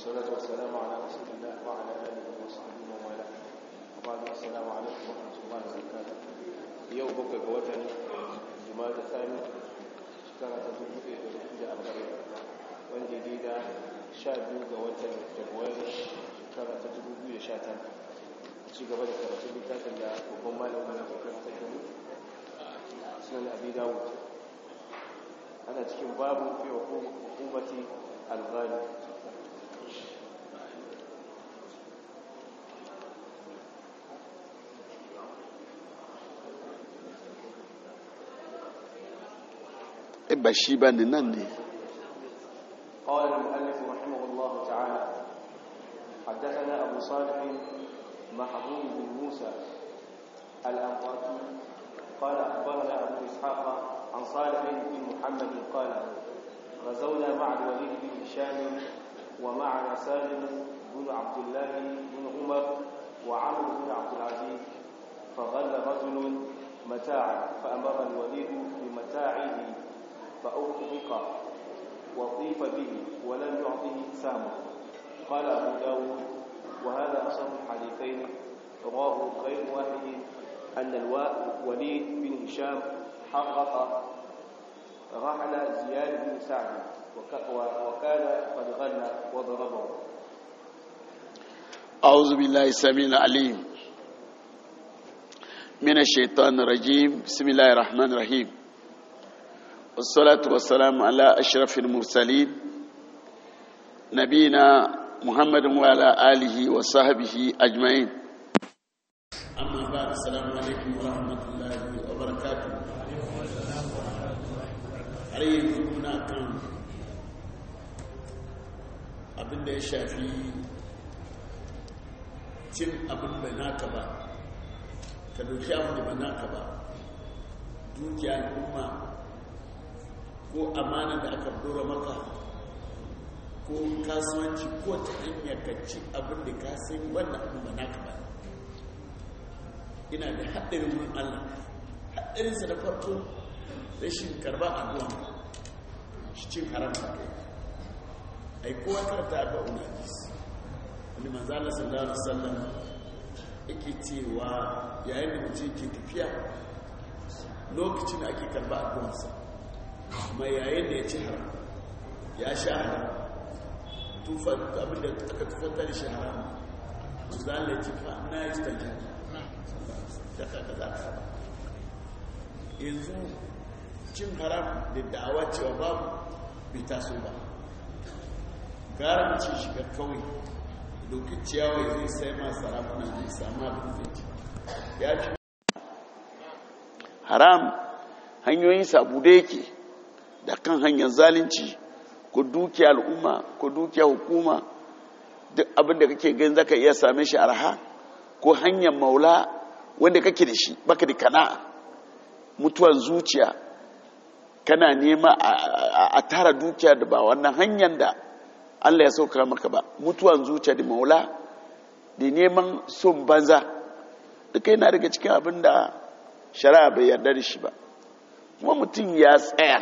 والصلاة والسلام على رسول الله وعلى آله وصحبه ومن والاه وبعد السلام عليكم ورحمة الله وبركاته يوم بكى وطن جماد الثاني شكرا تدوك في الحجة أبغي وندي ديدا شابيو وطن جبوير شكرا تدوك في شاتا ci gaba da karatun littafin da babban malamin da kuka tattali sunan abi dawud ana cikin babu fi hukumati al-ghali ba shi ba ne nan ne قال المؤلف رحمه الله تعالى حدثنا أبو صالح محبوب بن موسى الأنطاكي قال أخبرنا أبو إسحاق عن صالح بن محمد قال غزونا مع الوليد بن هشام ومعنا سالم بن عبد الله بن عمر وعمرو بن عبد العزيز فغل رجل متاعا فأمر الوليد بمتاعه فأوقف وطيف به ولم يعطه سامه قال أبو داود وهذا أصل الحديثين رواه غير واحد أن الوليد بن هشام حقق رحل زياد بن سعد وكان قد غنى وضربه أعوذ بالله السميع العليم من الشيطان الرجيم بسم الله الرحمن الرحيم والصلاة والسلام على أشرف المرسلين نبينا محمد وعلى آله وصحبه أجمعين أما بعد السلام عليكم ورحمة الله وبركاته أريد هنا كان abin da ya shafi cin abin da naka ba ka dauki abin da ba naka ba dukiya al'umma ko amana da aka dora maka ko kasuwanci ko ta hanyar ka ci abin da ka sai wannan abin ba naka ba ina da haɗarin wurin allah haɗarinsa da farko rashin karba addu'a shi cin haram ba kai ai kowa karta ga unajis wani manzala sallallahu alaihi wasallam yake cewa yayin da mutum ke tafiya lokacin da ake karba addu'arsa kuma yayin da ya ci haram ya sha haram tufa abinda aka tufanta da shi haram manzala ya ci fa na yi stajen da kaka za ka yanzu cin haram da da'awa cewa babu bai taso ba gara mace shiga kawai dokin ciyawa zai sai ma sarakuna zai samu abin zai ci ya fi haram hanyoyin sabu da yake da kan hanyar zalunci ko dukiya al'umma ko dukiya hukuma duk abin da kake gani zaka iya same shi arha ko hanyar maula wanda kake da shi baka da kana'a mutuwar zuciya kana nema a tara dukiya da ba wannan hanyar da Allah ya sauka maka ba mutuwan zuciya da maula da neman son banza duka yana daga cikin abin da shari'a bai yarda da shi ba kuma mutum ya tsaya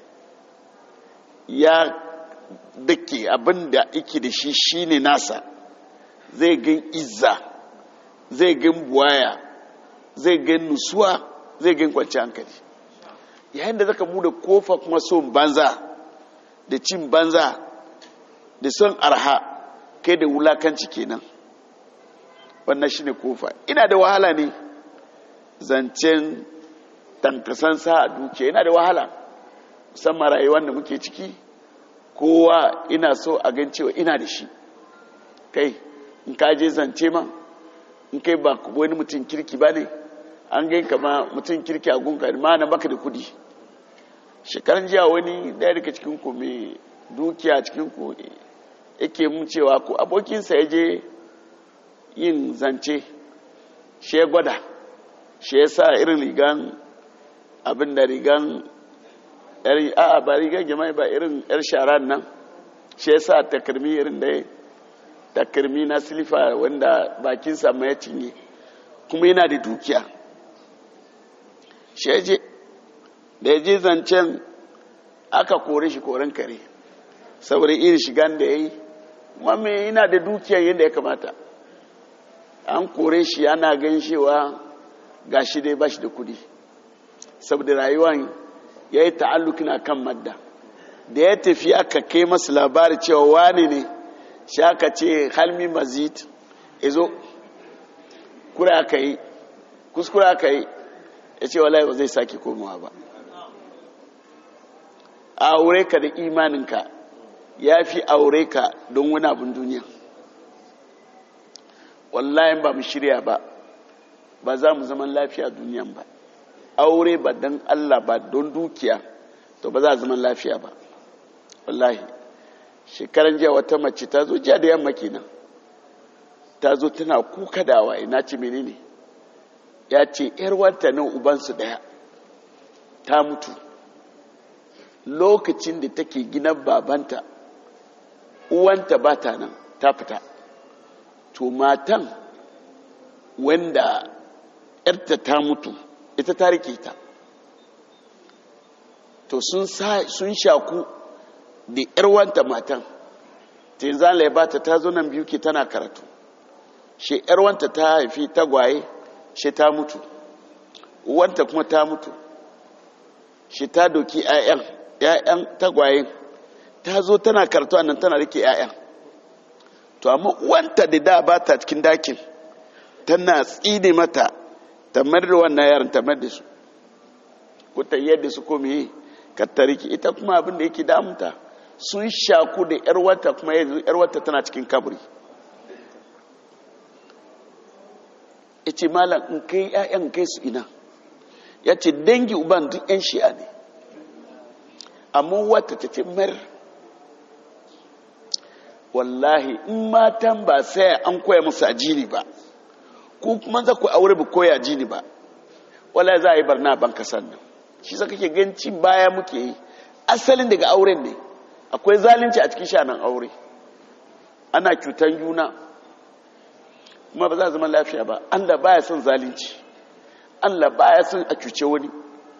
ya dake abin da yake da shi shine nasa zai gan izza zai gan buwaya zai gan nusuwa zai gan kwanci hankali yayin da zaka bude kofa kuma son banza da cin banza da son arha kai da wulakanci kenan wannan shine kofa ina da wahala ne zancen tankasan sa a dukiya ina da wahala musamman rayuwar da muke ciki kowa ina so a gan cewa ina da shi kai in ka je zance ma in kai ba wani mutum kirki ba ne an gai kama mutum kirki a gunka ma na baka da kudi shekaran jiya wani daya daga cikin ku mai dukiya cikin ku yake mun cewa ko abokinsa ya je yin zance shi ya gwada shi ya sa irin rigan abin da rigan a ba rigan jama'i ba irin yar sharan nan shi ya sa takarmi irin da ya takarmi na silifa wanda bakinsa ma ya cinye kuma yana da dukiya shi ya je da ya je zancen aka kore shi koren kare saboda irin shigan da ya yi kuma me yana da dukiyar yadda ya kamata an kore shi ana gan cewa ga shi dai ba shi da kudi saboda rayuwan ya yi ta'alluki na kan madda da ya tafi aka kai masu labari cewa wani ne shi aka ce halmi mazid izo kura aka yi kuskura aka yi ya ce wallahi ba zai sake komawa ba a aure ka da imaninka ya fi aure ka don wani abin duniya wallahi ba mu shirya ba ba za mu zaman lafiya duniyan ba aure ba don allah ba don dukiya to ba za a zaman lafiya ba wallahi shekaran jiya wata mace ta zo jiya da yamma kenan ta zo tana kuka da waye na ce menene ya ce yar wanta nan ubansu daya ta mutu lokacin da take gina babanta uwanta ba ta nan ta fita to matan wanda yarta ta mutu ita ta rike ta to sun shaku da yarwanta matan tinzan laibata ta zo nan biyu ke tana karatu shi yarwanta ta haifi tagwaye shi ta mutu uwanta kuma ta mutu shi ta doki 'ya'yan 'ya'yan tagwayen ta zo tana karatu a nan tana rike 'ya'yan to amma uwanta da da ba ta cikin dakin tana tsine mata ta da wannan yaran ta da su ko ta yadda su komi yi kattariki ita kuma abin da yake damunta sun shaku da yar wata kuma yar wata tana cikin kaburi ya ce malam in kai ‘ya'yan kai su ina ya ce dangi uban duk ‘yan shi'a ne amma wata ta ce mar wallahi in matan ba sai an koya musu ajini ba ko kuma za ku aure ba koya ajini ba wallahi za a yi barna ban kasan nan shi sa kake ganci baya muke yi asalin daga auren ne akwai zalunci a cikin shanan aure ana cutan juna kuma ba za a zama lafiya ba allah baya son zalunci allah baya son a cuce wani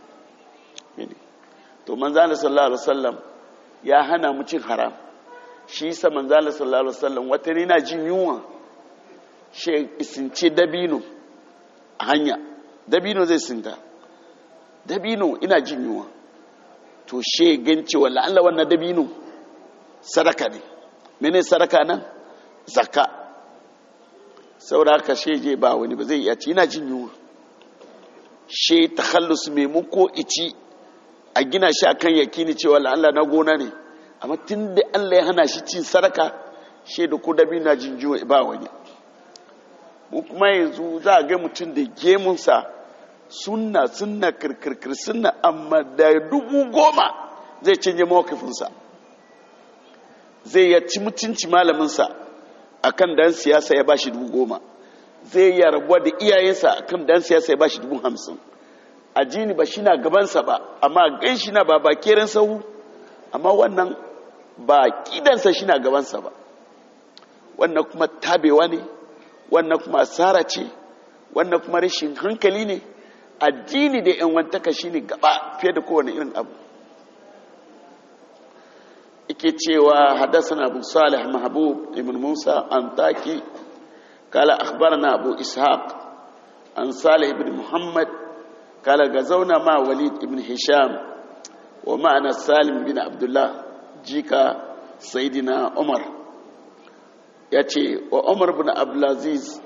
to manzana sallallahu alaihi wasallam ya hana mu cin haram shi sa manzana sallallahu alaihi wasallam wata ne na jin yunwa shi isince dabino a hanya dabino zai sinta dabino ina jin yunwa to she ganci wala Allah wannan dabino sadaka ne mene sadaka nan zakka saboda haka she je ba wani ba zai iya ci ina jin yunwa she takhallus me mu ko ici a gina shi akan yakini cewa Allah na gona ne amma tunda Allah ya hana shi cin sadaka she da ko dabino na jin yunwa ba wani mu kuma yanzu za a ga mutum da gemunsa sunna sunna kirkirkir sunna amma da dubu goma zai canje mawakifinsa zai ya ci mutunci malaminsa a kan dan siyasa ya bashi dubu goma zai ya rabuwa da iyayensa a kan dan siyasa ya bashi dubu hamsin a jini ba shi na gabansa ba amma gan shi na ba ba keren sahu amma wannan ba kidansa shi na gabansa ba wannan kuma tabewa ne wannan kuma asara ce wannan kuma rashin hankali ne addini da yan wantaka shine gaba fiye da kowane irin abu ike cewa hadasana abu salih mahbub ibn musa an taki kala akhbarana abu ishaq an salih ibn muhammad kala gazauna ma walid ibn hisham wa ma'ana salim bin abdullah jika sayidina umar ya ce wa umar bin abdulaziz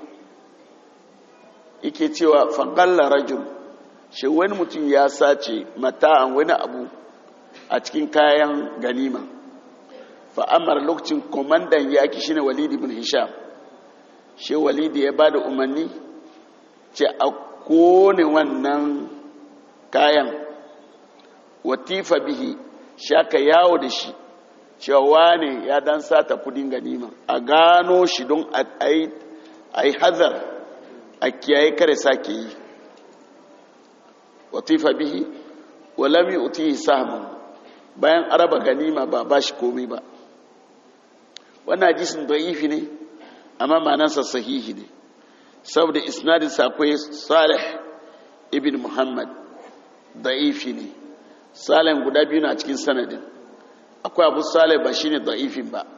yake cewa faƙalla rajul shi wani mutum ya sace mata'an wani abu a cikin kayan ganima fa'amar lokacin komandan yaki shine walidi bin hisham shi walidi ya ba da umarni ce a kone wannan kayan watifa bihi shaka yawo da shi cewa wane ya dan sata kudin ganima a gano shi don a yi hazar a kiyaye kare sake yi watifa bihi walami utihi sahman bayan araba ganima ba ba shi komai ba wannan hadisin da'ifi ne amma ma'anarsa sahihi ne saboda isnadin akwai salih ibn muhammad da'ifi ne salih guda biyu na cikin sanadin akwai abu salih ba shine da'ifin ba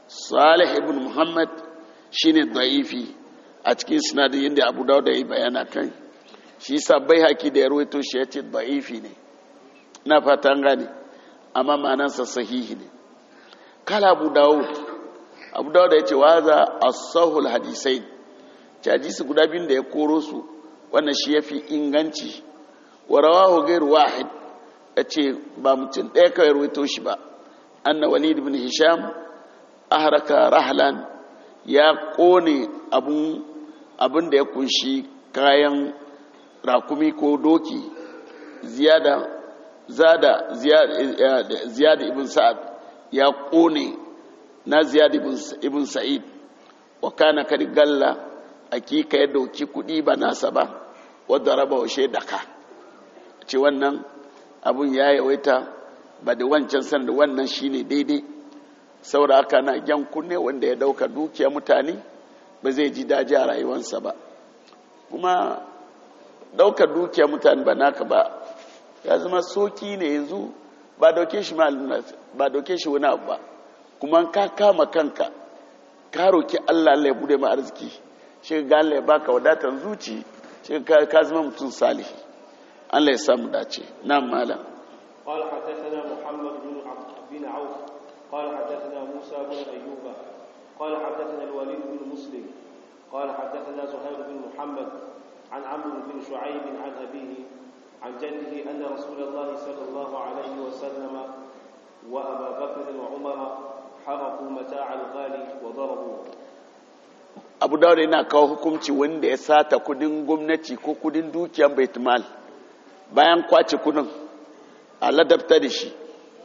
salih ibn muhammad shine da'ifi a cikin sinadin yadda abu dawud da yi bayana kan shi sa bai haki da ya ruwaito shi ya ce da'ifi ne na fatan gane amma ma'anansa sahihi ne kala abu dawud abu dawud ya ce waza as-sahul hadisai hadisi guda biyun da ya koro su wannan shi yafi inganci wa rawahu ghairu wahid yace ba mutum ɗaya kawai ruwaito shi ba anna walid ibn hisham ahraka rahlan ya kone abun abin da ya kunshi kayan rakumi ko doki ziyada zada ziyada ibn sa'ad ya kone na ziyada ibn sa'id wa kana kadi galla akika ya dauki kudi ba nasa ba wadda raba wa shaidaka ce wannan abun ya yawaita ba da wancan san da wannan shine daidai saboda haka na gyan kunne wanda ya dauka dukiya mutane ba zai ji daji a rayuwarsa ba kuma daukar dukiya mutane ba naka ba ya zama soki ne yanzu ba dauke shi ba dauke shi wani abu ba kuma ka kama kanka ka roki Allah Allah ya bude ma arziki shi ga Allah ya baka wadatar zuci shi ka zama mutum salihi Allah ya samu dace nan malam قال حدثنا محمد بن بن عوف قال حدثنا موسى بن ايوب قال حدثنا الوليد بن مسلم قال حدثنا زهير بن محمد عن عمرو بن شعيب عن ابيه عن جده ان رسول الله صلى الله عليه وسلم وابا بكر وعمر حرقوا متاع الغالي وضربوه abu dawud yana kawo hukunci wanda ya sata kudin gwamnati ko kudin dukiyar baitmal bayan kwace kudin a ladabta da shi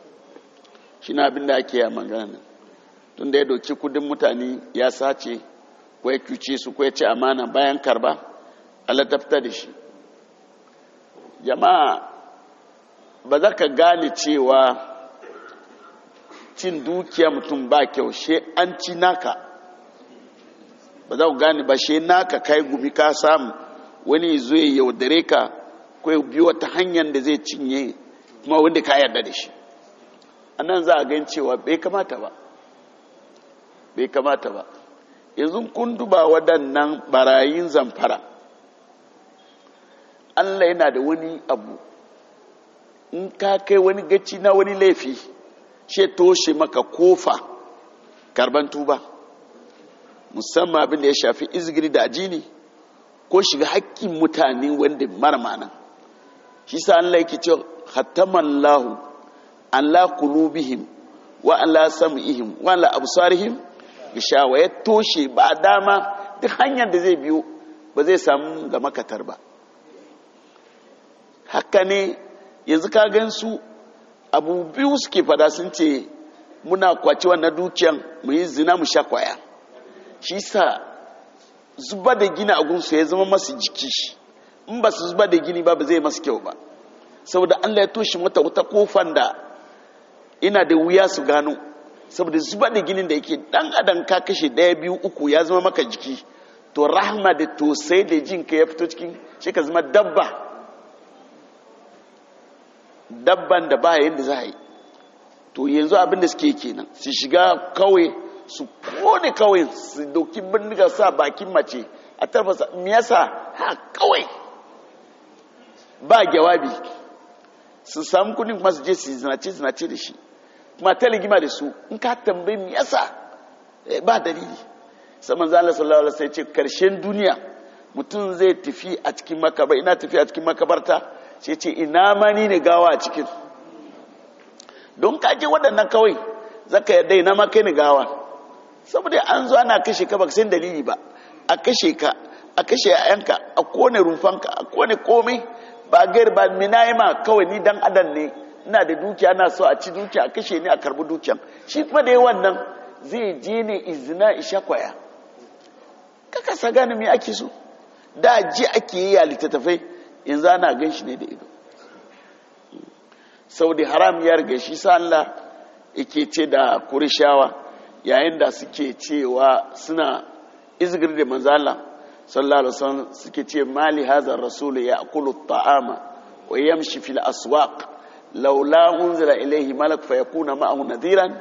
shi na abin da ake yi magana tun da ya doki kudin mutane ya sace ko ya kyuce su ko ya ci amana bayan karba a ladabta da shi jama'a ba za ka gane cewa cin dukiya mutum ba kyau she an ci naka ba za ku gane ba she naka kai gumi ka samu wani zo ya yaudare ka ko ya biyo wata hanyar da zai cinye kuma wanda ka yarda da shi annan za a gan cewa bai kamata ba bai kamata ba yanzu kun duba waɗannan barayin zamfara allah yana da wani abu in ka kai wani gaci na wani laifi she toshe maka kofa karban tuba musamman abin da ya shafi izgiri da ajini ko shiga hakkin mutane wanda mara mana shi sa Allah yake cewa khataman lahu ala qulubihim wa ala sam'ihim wa ala absarihim gishawa ya toshe ba dama duk hanyar da zai biyo ba zai samu ga makatar ba haka ne yanzu ka gan su abu biyu suke fada sun ce muna kwaci wannan dukiyan mu yi zina mu sha kwaya shi sa zuba da gini a gunsu ya zama masu jiki in ba su zuba da gini ba ba zai masu kyau ba saboda allah ya toshe mata wata kofan da ina da wuya su gano saboda zuba da ginin da yake dan adam ka kashe daya biyu uku ya zama maka jiki to rahma da tosai da jin ka ya fito cikin shi ka zama dabba dabban da ba yadda za a yi to yanzu abin da suke kenan su shiga kawai su kone kawai su doki bindiga sa bakin mace a tarfasa miyasa ha kawai ba jawabi su samu kudin kuma su je su zinace zinace da shi kuma ta ligima da su in ka tambayi miyasa ba dalili saman zala sallallahu alaihi wasallam ce karshen duniya mutum zai tafi a cikin makabar ina tafi a cikin makabarta sai ce ina mani ne gawa a cikin don kaje waɗannan kawai zaka yadda ina ma kai ni gawa saboda an zo ana kashe ka baka san dalili ba a kashe ka a kashe yayanka a kone rumfanka a kone komai ba gair ba minayima kawai ni dan adam ne ina da dukiya na so a ci dukiya a kashe ni a karbi dukiyan shi kuma da yawan nan zai je ne izina isha kwaya kaka sa gane me ake so da ji ake yi a littattafai yanzu ana gan shi ne da ido saudi haram ya riga shi sa Allah yake ce da kurishawa yayin da suke cewa suna izgir da manzala sallallahu alaihi wasallam suke ce mali hadha rasul ya'kulu at-ta'ama wa yamshi fil aswaq laula unzila ilayhi malak fayakuna ma'ahu nadhiran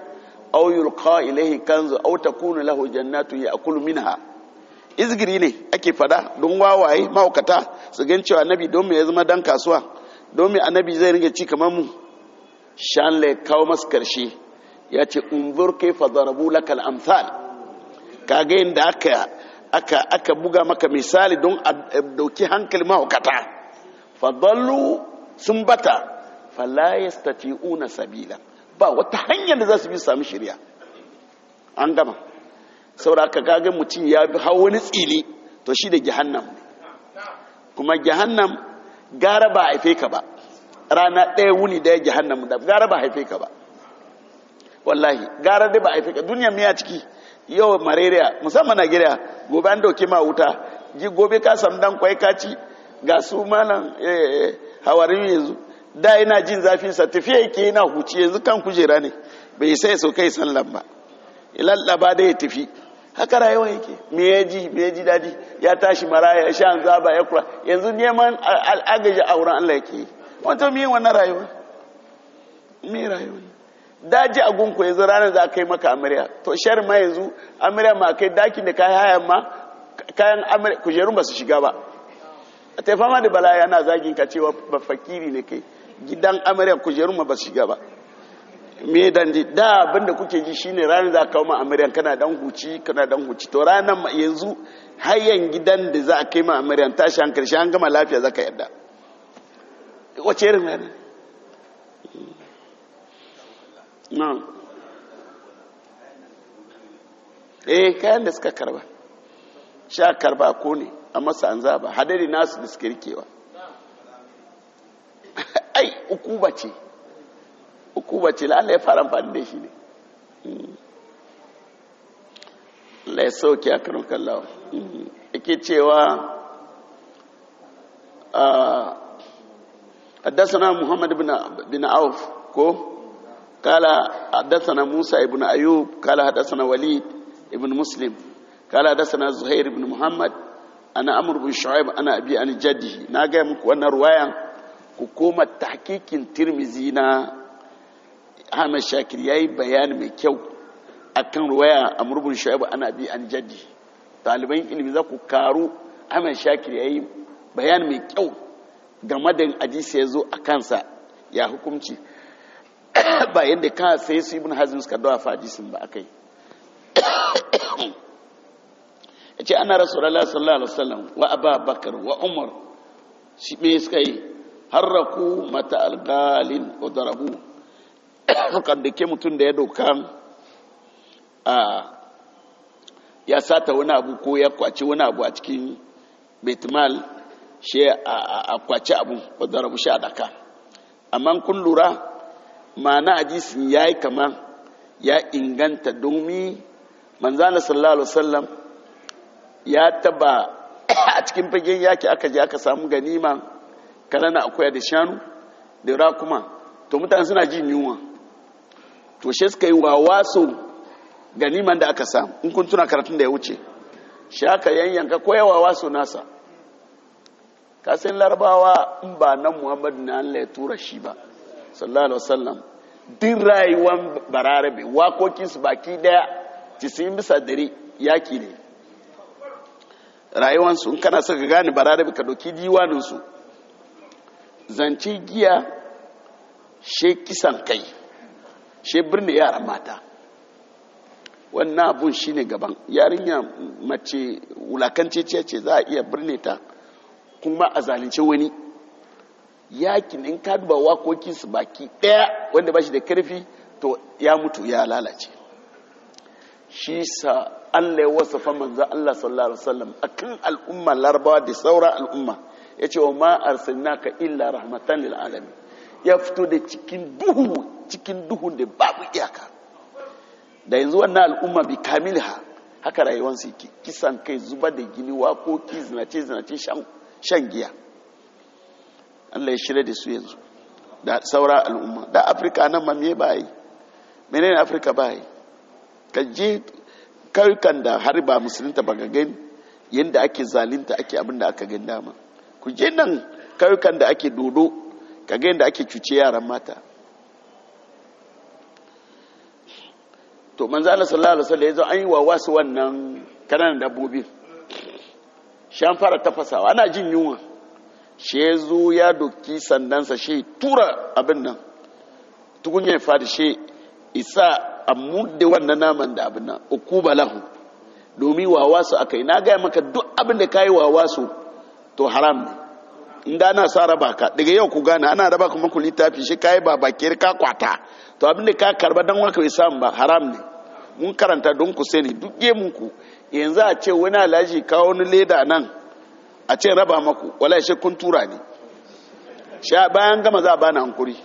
aw yulqa ilayhi kanzu aw takunu lahu jannatu ya'kulu minha izgiri ne ake fada don wawaye mahaukata su gan cewa annabi don me ya zama dan kasuwa don me annabi zai ringa ci kamar mu shanle kawo masu karshe ya ce unzur kaifa darabu lakal amsal kaga yadda aka aka aka buga maka misali don a dauki hankali mahaukata fadallu sun bata fala yastati'una sabila ba wata hanyar da za su bi sami shirya an gama saboda aka kaga mutum ya bi hawa wani tsili to shi da jahannam kuma jahannam gara ba haife ka ba rana ɗaya wuni ɗaya jahannam da gara ba haife ka ba wallahi gara dai ba haife ka duniya miya ciki yau malaria musamman Najeriya gobe an dauke ma wuta ji gobe ka samu dan kwai kaci ga su malam hawarin yanzu da ina jin zafin sa tafiya yake yana huci yanzu kan kujera ne bai sai so kai sallan ba ilallaba da ya tafi haka rayuwa yake me ya ji me ya ji dadi ya tashi maraya ya sha zaba ya kula yanzu neman agaji a wurin Allah yake wato me wannan rayuwa me rayuwa daji a gunku yanzu ranar za a kai maka amarya to shar ma yanzu amarya ma kai dakin da kayan hayan ma kayan amarya kujerun ba su shiga ba a taifa ma da bala yana zagin ka cewa ba fakiri ne kai gidan amarya kujerun ma ba su shiga ba me dan ji da abinda kuke ji shine ranar za a kawo ma amarya kana dan huci kana dan huci to ranar yanzu hayan gidan da za a kai ma amarya tashi hankali shi an gama lafiya zaka yadda wace irin ranar na eh kayan da suka karba sha karba ko ne a masa an zaba hadari nasu da suka rikewa ai ukuba ce ukuba ce la'alla ya fara amfani da shi ne Allah ya sauke a karin kallawa yake cewa حدثنا محمد بن بن عوف كو قال حدثنا موسى ابن أيوب قال حدثنا وليد ابن مسلم قال حدثنا زهير بن محمد أنا أمر بن شعيب أنا أبي أنا جده ناقا مكو أنا رواية كوكومة تحقيق ترمزينا Ahmad Shakir ya yi bayani mai kyau a kan ruwaya a murbin shu'aibu ana bi an jaddi ɗaliban ilimi za ku karu Ahmad Shakir ya yi bayani mai kyau game da hadisi ya zo a kansa ya hukumci ba yadda ka sai su ibn hazin suka dawa hadisin ba akai ya ce ana rasulallah sallallahu alaihi wasallam wa aba bakar wa umar shi me suka yi harraku mata algalin wa darabu kan da ke mutum da ya doka a ya sata wani abu ko ya kwaci wani abu a cikin betmal shi a kwaci abu wa darabu shi a daka amma kun lura ma'ana hadisin ya yi kama ya inganta domin manzana sallallahu alaihi wasallam ya taba a cikin fagen yaki aka je aka samu ganima kanana akwai da shanu da rakuma to mutane suna jin yunwa to shi suka yi wawaso ganiman da aka samu in kun tuna karatun da ya wuce shi aka yanyanka ko yawa waso nasa kasan larabawa in ba nan muhammadu na Allah ya tura shi ba sallallahu alaihi wasallam din rayuwan bararabe wakokinsu baki daya cisin bisa dare yaki ne rayuwansu in kana saka gane bararabe ka doki diwaninsu zance giya she kisan kai she birni yaran mata wannan abun shine gaban yarinya mace wulakance ce za a iya birne ta kuma a zalunce wani yakin in ka duba wakokinsu baki daya wanda ba shi da karfi to ya mutu ya lalace shi sa Allah ya wasafa manzo Allah sallallahu alaihi wasallam akan al'umma larabawa da sauran al'umma yace wa ma arsalnaka illa rahmatan lil alamin ya fito da cikin duhu cikin duhun da babu iyaka da yanzu wannan al'umma bi kamilha haka rayuwarsu yake kisan kai zuba da gini wakoki zinace zinace shan giya Allah ya shirya da su yanzu da saura al'umma da afirka nan ma me ba yi menene afirka ba yi ka je kayukan da har ba musulunta ba ga gani yadda ake zalinta ake abin da aka gani dama ku je nan kayukan da ake dodo ka ga yadda ake cuce yaran mata to manzo Allah sallallahu alaihi wasallam yazo an yi wa wasu wannan kananan dabbobi shan fara tafasawa ana jin yunwa shi ya zo ya doki sandansa shi tura abin nan tukunya ya fadi shi isa a mudde wannan naman da abin nan ukuba lahu domin wawa su aka yi na gaya maka duk abin da ka yi wawa su to haram ne inda ana sa raba ka daga yau ku gane ana raba kuma ku littafi shi ka yi ba bakiyar ka kwata to abin da ka karba don waka bai samu ba haram ne mun karanta don ku sani duk ku yanzu a ce wani alhaji kawo wani leda nan a ce raba maku wala shi kun tura ne sha bayan gama za a bani hankuri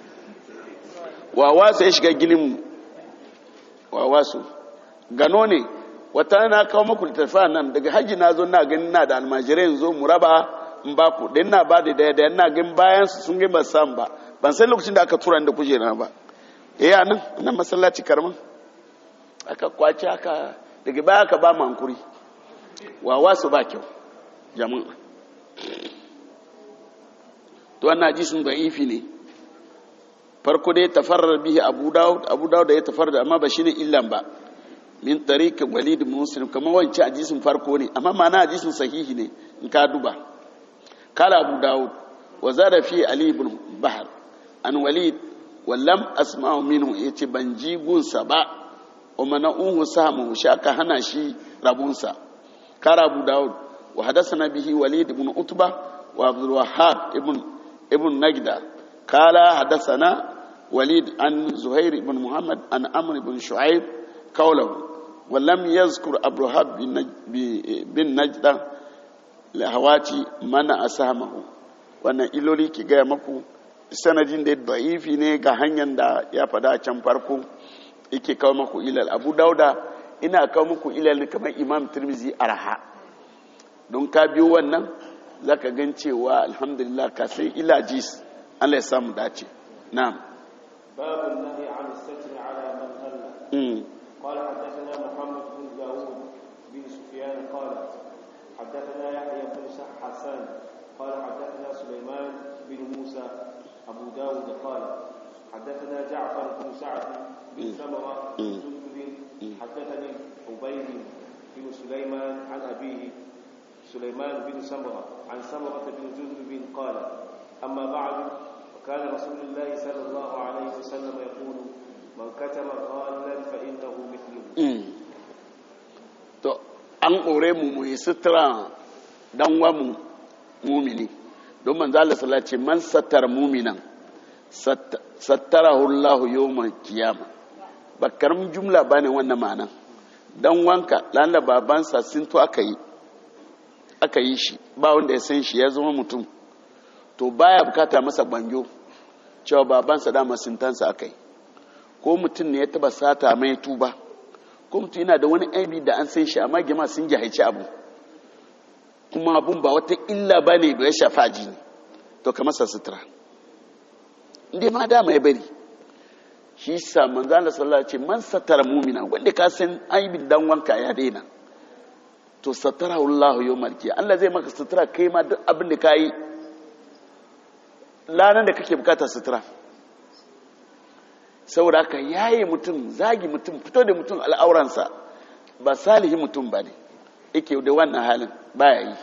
wawa su ya shiga ginin wawa su gano ne wata na kawo maku littafa nan daga hajji na zo na gani na da almajirai yanzu mu raba in ba ku da ina ba da daya da yana gani bayan su sun gani ba sam ba ban san lokacin da aka tura da kujera ba eh a nan nan masallaci karman aka kwace aka daga baya aka ba mu hankuri wawa su ba kyau jama'a to wannan hadisin da'ifi ne farko dai tafarrar bihi abu dawud abu dawud da ya tafarrar amma ba shine illan ba min tariq walid muslim kamar wancan hadisin farko ne amma ma'ana hadisin sahihi ne in ka duba kala abu dawud wa zada fi ali ibn bahr an walid wa lam asma'u minhu yace ban ji gunsa ba wa mana'uhu samu shaka hana shi rabunsa kara abu dawud وحدثنا به وليد بن عتبة وعبد الوهاب ابن ابن نجدة قال حدثنا وليد عن زهير بن محمد عن عمرو بن شعيب قوله ولم يذكر أبو الوهاب بن نجدة لهواتي من أسهمه wannan iloli ki gaya maku sanadin da da'ifi ne ga hanyar da ya fada can farko yake kawo maku ilal abu dauda ina kawo muku ilal kamar imam tirmizi arha don ka biyo wannan za ka gan cewa alhamdulillah ka sai ilajis allah ya samu dace na'am باب النهي عن الستر على من غلى mm. قال حدثنا محمد بن داود بن سفيان قال حدثنا يحيى بن حسان قال حدثنا سليمان بن موسى أبو داود قال حدثنا جعفر بن سعد بن سمرة بن جندب حدثني عبيد بن سليمان عن أبيه سليمان بن سمرة عن سمرة بن جندب قال أما بعد وكان رسول الله صلى الله عليه وسلم يقول من كتم غالا فإنه مثله Mm. to an ƙore mu mu yi sutura dan wa mu mumini don manzo Allah sallallahu alaihi wasallam ce man sattar muminan sat- sattarahu Allah yawmal qiyama ba karamin jumla bane wannan ma'anan dan wanka lalla babansa sun to aka yi aka yi shi ba wanda ya san shi ya zama mutum to baya bukata masa banjo cewa babansa dama sintansa aka yi ko mutum ne ya taba sata mai tuba ko mutum yana da wani aibi da an san shi amma gima sun jahaici abu kuma abun ba wata illa ba ne da ya shafa jini to ka masa sutura inda ma dama ya bari shi sa manzo Allah sallallahu alaihi man satara mu'mina wanda ka san aibin dan wanka ya daina to satara Allah yawmal qiyamah Allah zai maka sutura kai ma duk abin da kai lanan da kake bukata sutura saboda haka yaye mutum zagi mutum fito da mutum al'auransa ba salihi mutum ba ne yake da wannan halin baya yi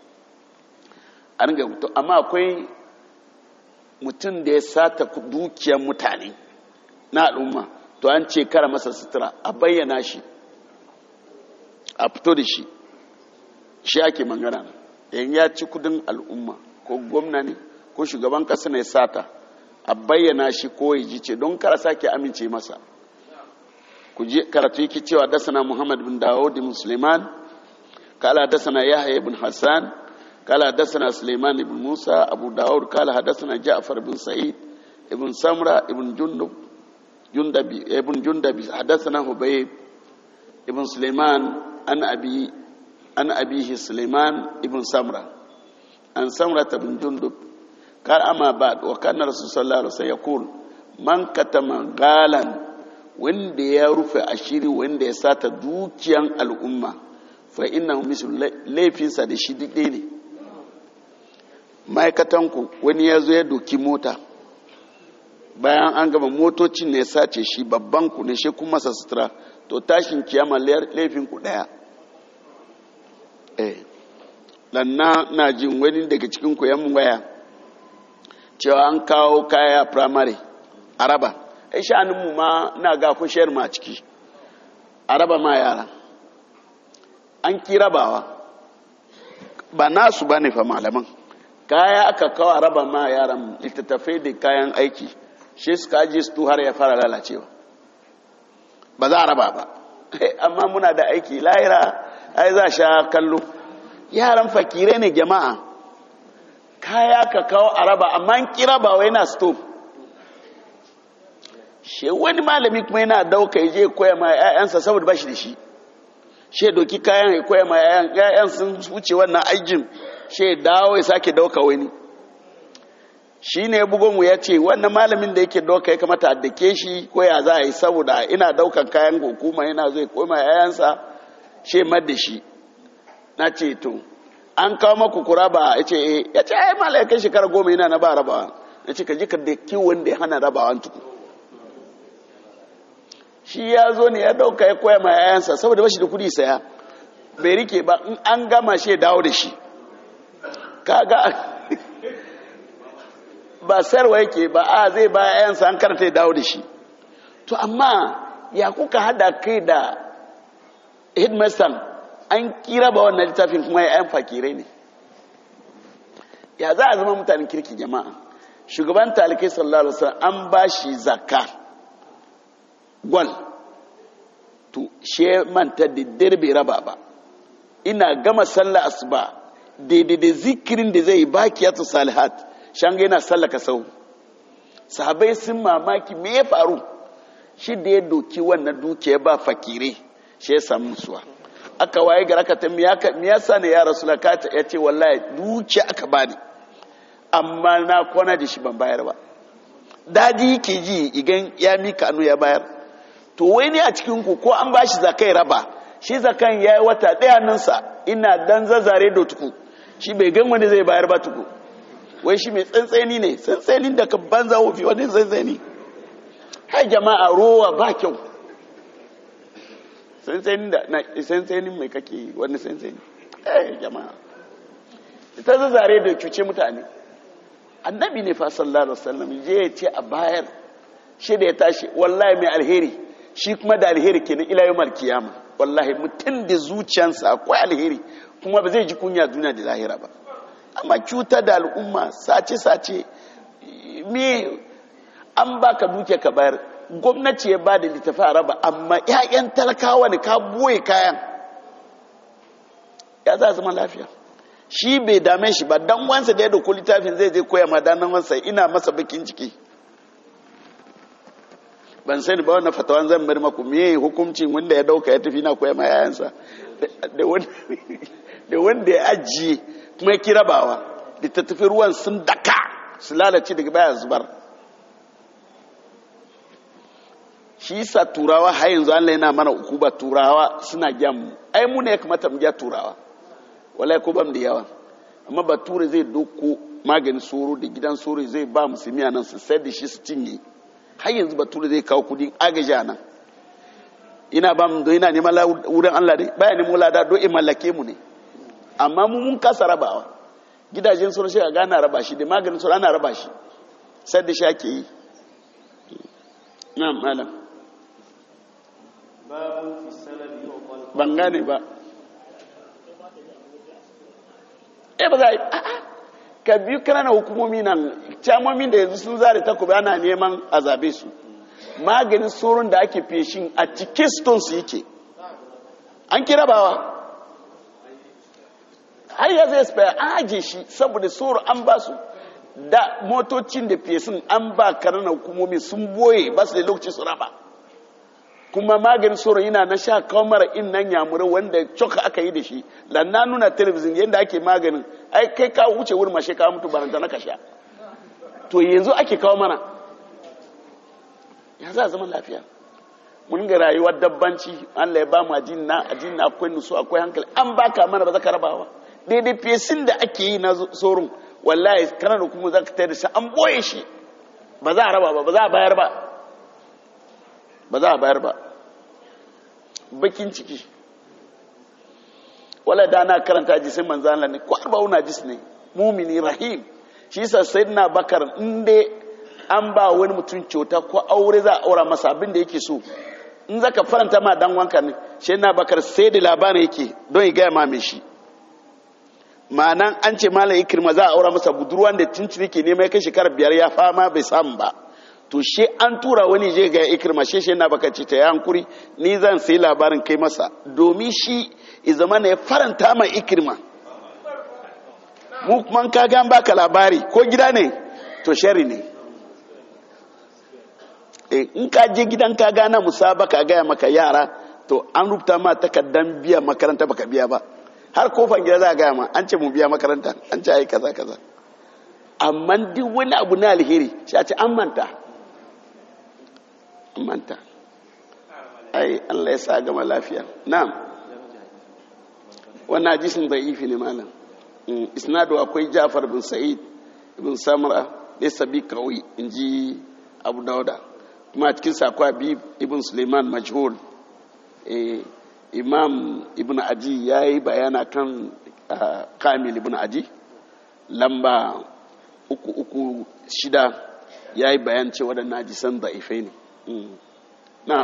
an ga mutum amma akwai mutum da ya sata dukiyar mutane na al'umma to an ce kara masa sutura a bayyana shi a fito da shi shi ake magana yan ya ci kudin al'umma ko gwamna ne ko shugaban kasa ne sata a bayyana shi ko ya ji ce don kara sake amince masa ku je karatu yake cewa dasana muhammad bin dawud bin suleiman kala dasana yahya ibn hassan kala dasana suleiman ibn musa abu dawud kala hadasana ja'far bin sa'id ibn samra ibn jundub jundabi ibn jundabi hadasana hubayb ibn suleiman an abi an abihi suleiman ibn samra an samra ibn jundub kar ama ba wa kana rasul sallallahu alaihi wasallam yaqul man katama galan wanda ya rufe ashiri wanda ya sata dukiyan al'umma fa innahu mislu laifinsa da shi duk ne ma'aikatan ku wani ya zo ya doki mota bayan an gama motocin ne sace shi babban ku ne shi kuma sa sutura to tashin kiyama laifin ku daya eh lanna na jin wani daga cikin ku yan waya cewa an kawo kaya primary araba ai sha'anin mu ma na ga ku shayar ma ciki araba ma yara an ki rabawa ba nasu bane fa malaman kaya aka kawo araba ma yaran littattafai da kayan aiki shi suka ajiye su har ya fara lalacewa ba za a raba ba amma muna da aiki lahira ai za sha kallo yaran fakire ne jama'a kaya ka kawo a raba amma an kira ba wai na stop shi wani malami kuma yana dauka ya je koya ma 'ya'yansa saboda ba shi da shi shi doki kayan ya koya ma 'ya'yan sun wuce wannan aikin shi dawo ya sake dauka wani shi ne bugonmu ya ce wannan malamin da yake dauka ya kamata a dake shi ko ya za a yi saboda ina daukan kayan hukuma yana zai koma yayansa shi da shi na ce to an kawo maku kura ba ya ce eh ya ce ai malai kai shekara goma yana na ba rabawa na ce ka ji ka da kiwon da ya hana rabawa tuku shi ya zo ne ya dauka ya koya ma yayansa saboda ba shi da kudi saya bai rike ba in an gama shi ya dawo da shi kaga ba sarwa yake ba a zai ba yayansa an karanta ya dawo da shi to amma ya kuka hada kai da headmaster an kira ba wannan littafin kuma ya yan fakirai ne ya za a zama mutanen kirki jama'a shugaban talikai sallallahu alaihi wasallam an ba shi zakka gwal to she manta da dirbe raba ba ina gama sallah asuba daidai da zikirin da zai bakiyatu salihat shanga yana sallaka sau sahabai sun mamaki me ya faru shi da ya doki wannan dukiya ba fakire shi ya samu musuwa aka waye gara ka ta miya sa ne ya rasu lakata ya ce wallahi dukiya aka bani amma na kwana da shi ban bayar ba daji yake ji igan ya mika anu ya bayar to wai ne a cikin ku ko an bashi zakai raba shi zakan ya yi wata ɗaya ninsa ina dan zazzare da tuku shi bai gan wani zai bayar ba tuku wai shi mai tsantseni ne tsantsenin da ka banza wofi wani tsantseni hai jama'a rowa ba kyau tsantsenin da na tsantsenin mai kake wani tsantseni eh jama'a ita zazzare da cuce mutane annabi ne fa sallallahu alaihi wasallam je ya ce a bayar shi da ya tashi wallahi mai alheri shi kuma da alheri kenan ila yawmal kiyama wallahi mutum da zuciyansa akwai alheri kuma ba zai ji kunya duniya da lahira ba amma cutar da al'umma sace-sace me an baka duke ka bayar gwamnati ya ba da littafi a raba amma 'ya'yan talakawa ne ka boye kayan ya za zama lafiya shi bai dame shi ba dan wansa da ya dauko littafin zai je koya ma dan wansa ina masa bakin ciki ban sani ba wannan fatawan zan bar maku me hukuncin wanda ya dauka ya tafi na koya ma yayansa da wanda ya ajiye kuma ya kira bawa da ta tafi ruwan sun daka su lalace daga baya zubar shi sa turawa har yanzu Allah yana mana uku ba turawa suna gyan mu ai mu ne ya kamata mu gya turawa wallahi ko bam da yawa amma bature zai doko maganin soro da gidan soro zai ba musulmi nan su sayar da shi su cinye har yanzu bature zai kawo kudin agaji a nan ina ba mu ina neman wurin Allah ne baya neman lada do in mallake mu ne amma mu mun kasa rabawa gidajen soro shi ga ana raba shi da maganin soro ana raba shi sai da shi ake yi na malam ban gane ba e ba za a yi ka biyu kananan hukumomi nan camomin da yanzu sun zare takobi ana neman a zabe su maganin tsoron da ake feshin a cikin stones yake an kira bawa har ya zai spaya an ajiye shi saboda tsoro an ba su da motocin da fesin an ba kananan hukumomi sun boye ba su da lokaci su raba kuma maganin tsoro yana na sha kamar in nan yamura wanda coka aka yi da shi lanna nuna telebijin yadda ake maganin ai kai ka wuce wurin mashe ka mutu baranta na kasha to yanzu ake kawo mana ya za zama lafiya mun ga rayuwar dabbanci Allah ya ba mu ajin na ajin na akwai nusu akwai hankali an baka mana ba za ka rabawa daidai fesin da ake yi na tsoron wallahi kana da kuma za ka tayar da shi an boye shi ba za a raba ba ba za a bayar ba ba za a bayar ba bakin ciki wala da na karanta hadisin manzo Allah ne ko arba'un hadis ne mumini rahim shi yasa sayyidina bakar inde an ba wani mutum kyauta ko aure za a aura masa abin da yake so in zaka faranta ma dan wanka ne shi na bakar sai da labarin yake don ya gaya ma mai shi ma'anan an ce malam ikirma za a aura masa budurwan da tuntuni ke nema ya kai shekarar biyar ya fama bai samu ba to she an tura wani je ga ikirma she she na baka ce ta ya hankuri ni zan sai labarin kai masa domin shi i zama ne faranta ma ikirma mu kuma ka ga baka labari ko gida ne to shari ne in ka je gidan ka gana musabaka gaya maka yara to an rubuta ma takaddan biya makaranta baka biya ba har kofan gida za a gaya ma an ce mu biya makaranta an ce ai kaza kaza amma duk wani abu na alheri shi a ce an manta an manta ai Allah ya sa gama lafiya na'am wannan hadisin da'ifi ne malam isnadu akwai Ja'far bin Sa'id ibn Samra da sabi kawai inji Abu Dauda kuma cikin sakwa bi ibn Suleiman majhul imam ibn aji ya yi bayana kan kamil ibn aji lamba uku uku shida ya yi bayan ce waɗanda ajisan da'ifai ne na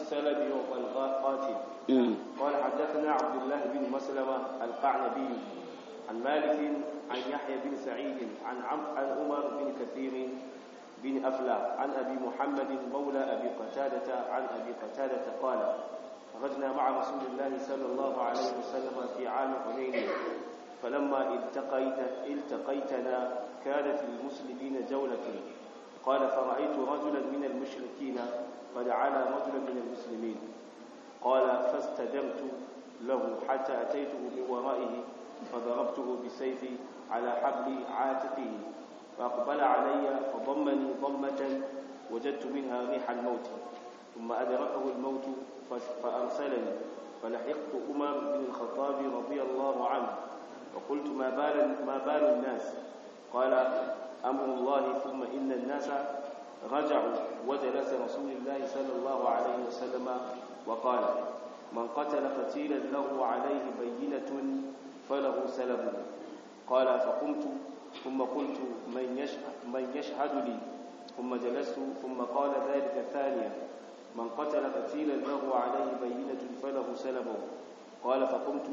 قال حدثنا عبد الله بن مسلمة القعنبي عن مالك عن يحيى بن سعيد عن عن عمر بن كثير بن أفلى عن أبي محمد مولى أبي قتادة عن أبي قتادة قال خرجنا مع رسول الله صلى الله عليه وسلم في عام حنين فلما التقيت التقيتنا كانت للمسلمين جولة قال فرأيت رجلا من المشركين قد علا رجلا من المسلمين قال فاستدمت له حتى أتيته من ورائه فضربته بسيفي على حبل عاتقه فأقبل علي فضمني ضمة وجدت منها ريح الموت ثم أدركه الموت فأرسلني فلحقت عمر بن الخطاب رضي الله عنه وقلت ما بال ما بال الناس قال أمر الله ثم إن الناس رجعوا وجلس رسول الله صلى الله عليه وسلم وقال من قتل قتيلا له عليه بينة فله سلب قال فقمت ثم قلت من يشهد, من يشهد لي ثم جلست ثم قال ذلك ثانيا من قتل قتيلا له عليه بينة فله سلبه قال فقمت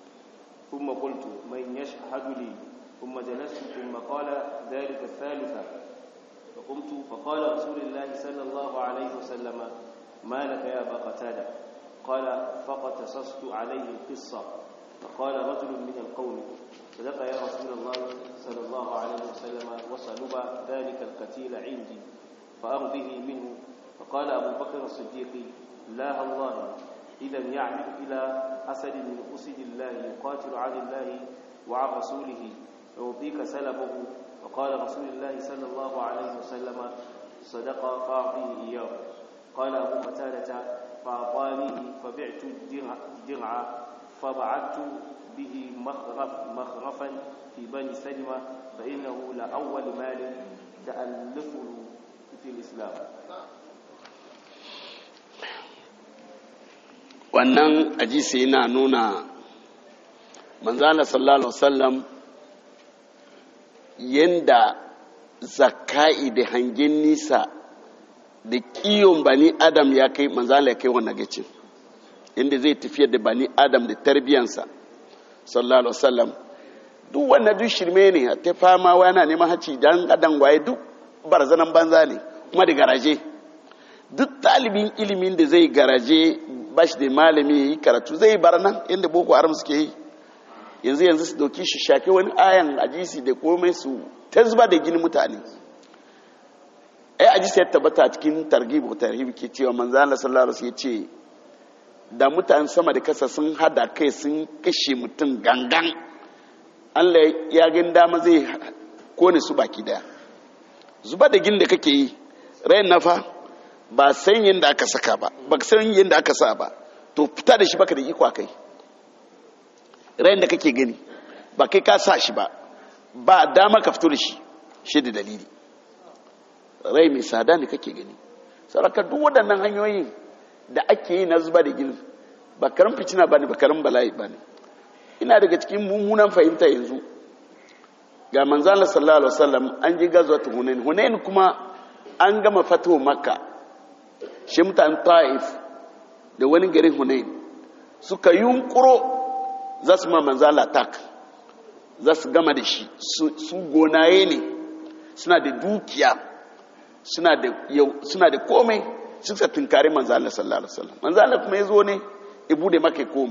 ثم قلت من يشهد لي ثم جلست ثم قال ذلك الثالثة فقمت فقال رسول الله صلى الله عليه وسلم ما لك يا أبا قتادة قال فقتصصت عليه القصة فقال رجل من القوم صدق يا رسول الله صلى الله عليه وسلم وصلب ذلك القتيل عندي فأرضه منه فقال أبو بكر الصديق لا الله إذا يعمل إلى أسد من أسد الله يقاتل عن الله وعن رسوله يعطيك سلبه فقال رسول الله صلى الله عليه وسلم صدق فأعطيه إياه قال أبو قتادة فأعطانيه فبعت الدرع فبعثت به مخرف مخرفا في بني سلمة فإنه لأول مال تألفه في الإسلام wannan ajisi yana nuna manzana sallallahu alaihi wasallam yanda zakai da hangen nisa da kiyon bani adam ya kai manzana ya kai wannan gacin inda zai tafiya da bani adam da tarbiyansa sallallahu alaihi wasallam duk wannan duk shirme ne ta fama yana neman haci dan adam waye duk barzanan banza ne kuma da garaje duk talibin ilimin da zai garaje bashi da malami yi karatu zai bar nan inda boko haram suke yi yanzu yanzu su dauki shi shafe wani ayan ajisi da komai su ta zuba da gini mutane ai ajisi ya tabbata cikin targhib ko tarhib ke cewa manzo Allah sallallahu alaihi wasallam ya ce da mutane sama da kasa sun hada kai sun kashe mutum gangan Allah ya gani dama zai kone su baki daya zuba da gini da kake yi rayin nafa ba san yadda aka saka ba ba san yadda aka sa ba to fita da shi baka da iko kai rayin da kake gani ba kai ka sa shi ba ba dama ka fito da shi shi da dalili rai mai sada ne kake gani saraka duk waɗannan hanyoyin da ake yi na zuba da gini ba karin fitina ba ne ba karin bala'i ba ne ina daga cikin mummunan fahimta yanzu ga manzala sallallahu alaihi wasallam an ji gazuwa ta hunain hunain kuma an gama fatuwa makka shi mutane ta'if da wani garin hunain suka yunkuro za su ma manzala tak za su gama da shi su gonaye ne suna da dukiya suna da komai suka tunkari manzala sallallahu alaihi wasallam manzala kuma ya zo ne ibu da maka koma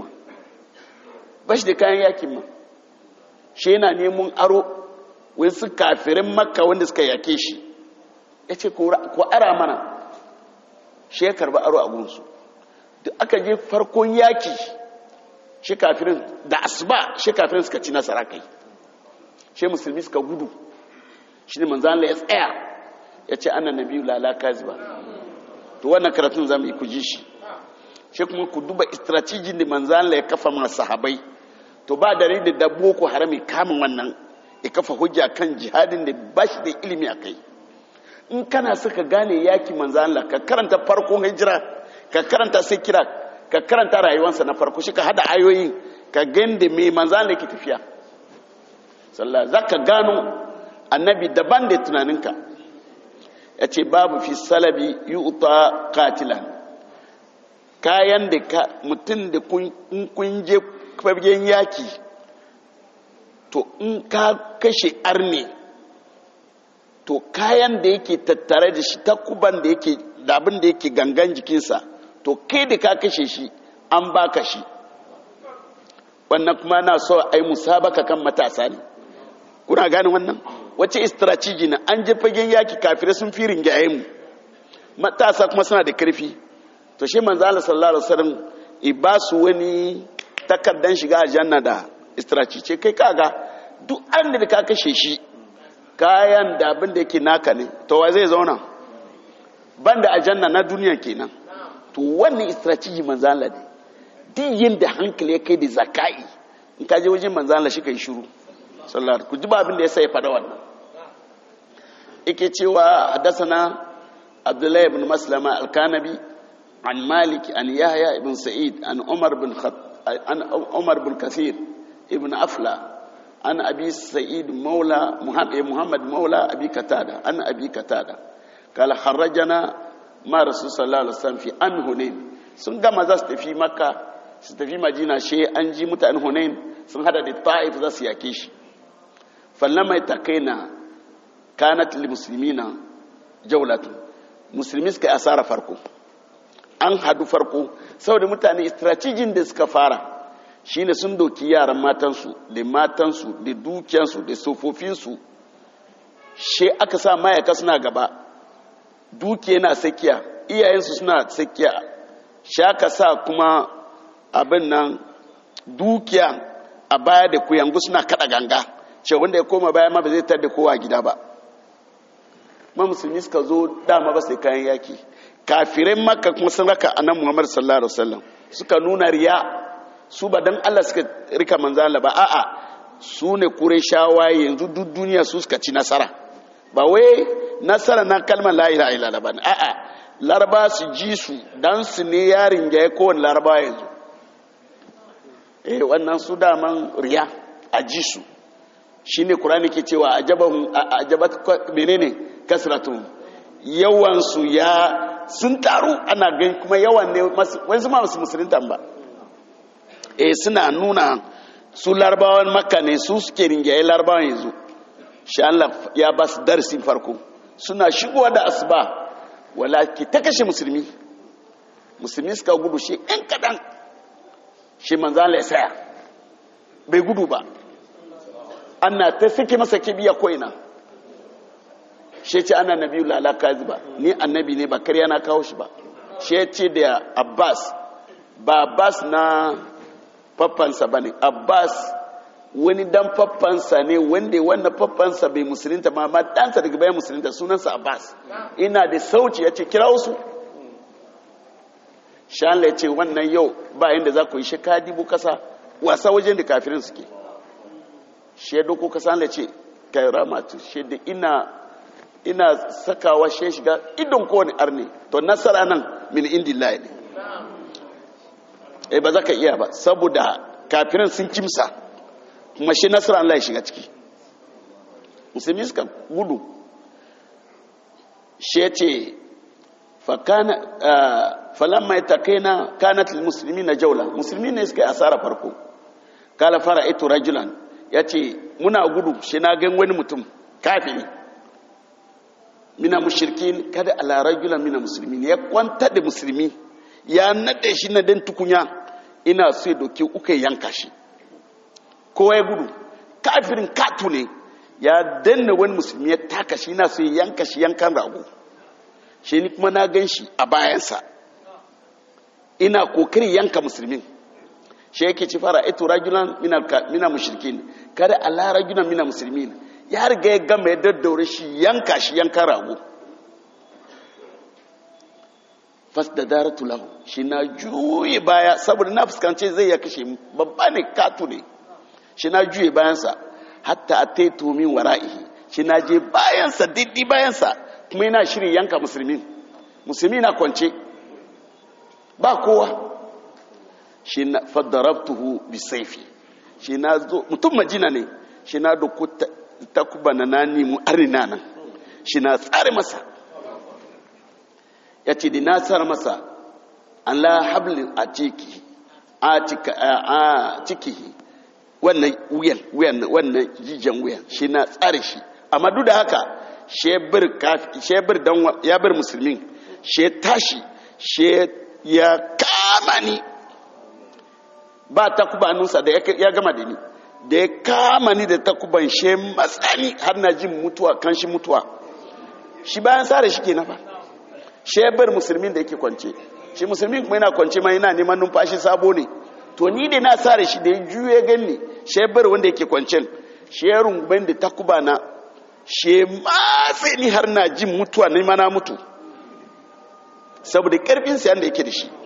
ba shi da kayan yakin ma shi yana neman aro wani su kafirin makka wanda suka yake shi ya ce ko ara mana shi ya karba aro a gunsu da aka je farkon yaki shi kafirin da asuba shi kafirin suka ci nasara kai shi musulmi suka gudu shi ne manzan ya tsaya ya ce ana na biyu lalaka zuba to wannan karatun za mu yi kuji shi shi kuma ku duba strategin da manzan ya kafa masu sahabai to ba da da dabbo ko harami kamun wannan ya kafa hujja kan jihadin da ba shi da ilimi a kai in kana suka gane yaki manzan ka karanta farkon hijira ka karanta sai kira ka karanta rayuwarsa na farko shi ka hada ayoyi ka gande mai manzan ke tafiya sallah za ka gano annabi daban da tunaninka ya ce babu fi salabi yi uta katilan kayan da mutum da kun je fagen yaki to in ka kashe arne to kayan da yake tattare da shi takuban da yake da abin da yake gangan jikinsa to kai da ka kashe shi an baka shi wannan kuma na so a yi musabaka kan matasa ne kuna gane wannan wace strategy na an je fagen yaki kafirai sun fi ringaye mu matasa kuma suna da karfi to shi manzo Allah sallallahu alaihi wasallam i ba su wani takardan shiga aljanna da strategy ce kai kaga duk an da ka kashe shi kayan da abin da yake naka ne to wa zai zauna banda aljanna na duniya kenan to wannan strategy manzo Allah ne duk yin da hankali ya kai da zakai in ka je wajen manzo Allah shi kai shiru sallallahu ku ji ba abin da ya sai fada wannan yake cewa hadasana abdullahi ibn maslama al-kanabi an malik an yahya ibn sa'id an umar bin an umar bin kathir ibn afla an abi sa'id maula muhammad maula abi katada an abi katada kala kharrajana ma rasul sallallahu alaihi wasallam fi an hunain sun gama za su tafi makka su tafi madina she an ji mutanen hunain sun hada da ta'if za su yake shi fallama itakaina kanat lil muslimina jawlatu musulmi suka asara farko an hadu farko saboda mutane strategin da suka fara shine sun doki yaran matansu da matansu da dukiyansu da sofofinsu she aka sa mayaka suna gaba dukiya na sakiya iyayensu suna sakiya she aka sa kuma abin nan dukiya a baya da kuyangu suna kada ganga ce wanda ya koma baya ma ba zai tar da kowa gida ba ma musulmi suka zo dama ba sai kayan yaki kafirai makka kuma sun raka annan muhammad sallallahu alaihi wasallam suka nuna riya su ba dan Allah suka rika manzala ba a'a su ne shawa yanzu duk duniya su suka ci nasara ba wai nasara na kalmar la ilaha illallah ba a'a laraba su ji su dan su ne yarin ga kowane laraba yanzu eh wannan su daman riya a ji su shi ne kurani ke cewa a jabat menene kasratun yawansu ya sun taru ana gani kuma yawan ne wasu ma masu musulunta ba e suna nuna su larabawan makka ne su suke ringaye larabawan yanzu shi Allah ya ba su darsin farko suna shigowa da asuba wala ki ta kashe musulmi musulmi suka gudu shi ɗan kaɗan shi manzan ya saya bai gudu ba ana ta sake masa kibiya koina shi ce ana nabi lalaka ba ni annabi ne ba karya na kawo shi ba shi ce da abbas ba abbas na faffansa ba ne abbas wani dan faffansa ne wanda wannan faffansa bai musulunta ma ma ɗansa daga bayan musulunta sunansa abbas ina da sauci ya ce kira wasu shan ya ce wannan yau ba inda za ku yi shi ka dibu kasa wasa wajen da kafirin suke shi ya doko kasa da ce kai ramatu shi da ina ina sakawa shi shiga idon kowane arne to nasara nan min indillahi ne eh ba za ka iya ba saboda kafiran sun kimsa kuma shi nasara Allah ya shiga ciki musulmi suka gudu shi ya ce falamma ya taƙaina kanat musulmi na jaula musulmi ne suka yi asara farko kala fara ito rajulan ya ce muna gudu shi na gan wani mutum kafiri mina mushirkin kada ala rajulan mina musulmi ya kwanta da musulmi ya nade shi na dan tukunya ina so ya doke uka yanka shi kowa ya gudu kafirin katu ne ya danna wani musulmi ya taka shi ina so ya yanka shi yankan rago shi ni kuma na gan shi a bayansa ina kokarin yanka musulmin shi yake ci fara ito rajulan mina mushrikin kada ala rajulan mina musulmin ya riga ya gama ya daddaure shi yanka shi yankan rago fas da daratu lahu shi na juye baya saboda na fuskance zai ya kashe babba ne katu ne shi na juye bayansa hatta a taito min wara'ihi shi na je bayansa diddi bayansa kuma yana shirin yanka musulmi musulmi na kwance ba kowa shi na fadarabtuhu bi saifi shi na zo mutum majina ne shi na doku takuba na nani mu arina nan shi na tsare masa ya ce da na tsare masa an la hablin a ciki a ciki wannan wuyan wuyan wannan jijiyan wuyan shi na tsare shi amma duk da haka shebir dan ya bar musulmin she tashi she ya kama ni ba takuba nusa da ya gama da ni da ya kama ni da takuban she matsani har na jin mutuwa kan shi mutuwa shi bayan sare shi ke na ba shebir musulmin da yake kwance shi musulmin kuma yana kwance ma yana neman numfashi sabo ne to ni da na sare shi da ya juye ganni shebir wanda yake kwancen sherun ban da takuba na she matse ni har na jin mutuwa ne mana mutu saboda karfin sayan da yake da shi